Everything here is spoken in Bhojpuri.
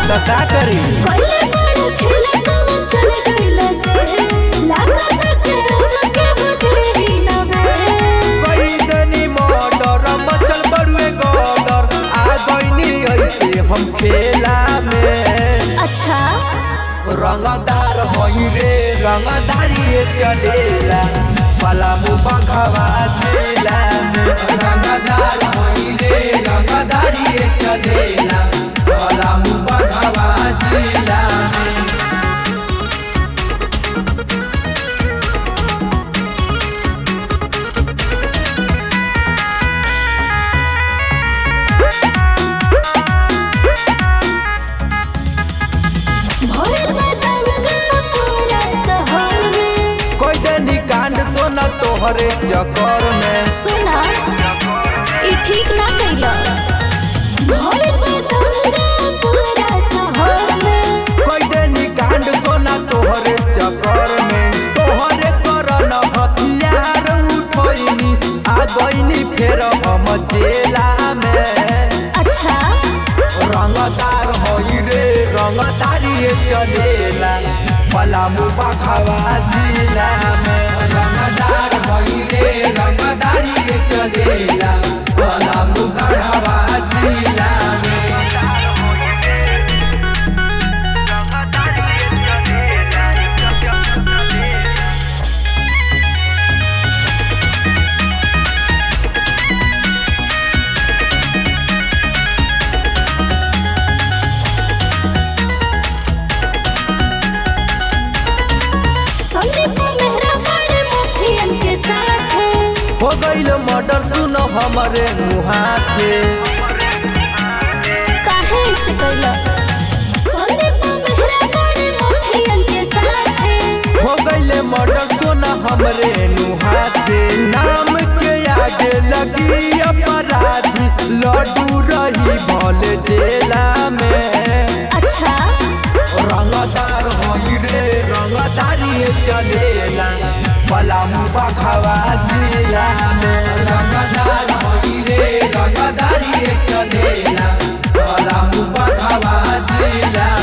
तो का करी कोइले बड़ा खेले कब चल गइल जे लागत के उनके बुझी न बे कई दनी मर्डर मचल बड़ुए गदर आ गईनी ऐसे हम खेला में अच्छा रंगदार होई रे रंगदारी चलेला पलामू बंखवा जिला में रंगदार होई रे रंगदारी चलेला पलामू बंखवा जिला में भोर में दंगा पूरा शहर में कोई दनी कांड सोना तोहरे चक्कर में सुना ई ठीक ना कइला भोर में दंगा पूरा शहर में कोई दनी कांड सोना तोहरे चक्कर में तोहरे करन हथियार उठोइनी आ गईनी फेर हम जेला में अच्छा रंगदार होई रे रंगदारी चलेला पलामू बखवा जिला में रंगदार होई रे रंगदारी चलेला पलामू बखवा जिला में संदीप मेहरा बड़े मुखियन के साथ हो गईल मर्डर सुनो हमरे मुहाथे काहे से कइला संदीप मेहरा बड़े मुखियन के साथ हो गईले मर्डर सोना हमरे नुहाथे नाम के आगे लगी अपराधी लड्डू रही भल जेला में अच्छा रंगदार होई रे रंगदारी चलेला पलामू बखवा जिला में रंगदार होई रे रंगदारी चलेला पलामू बखवा जिला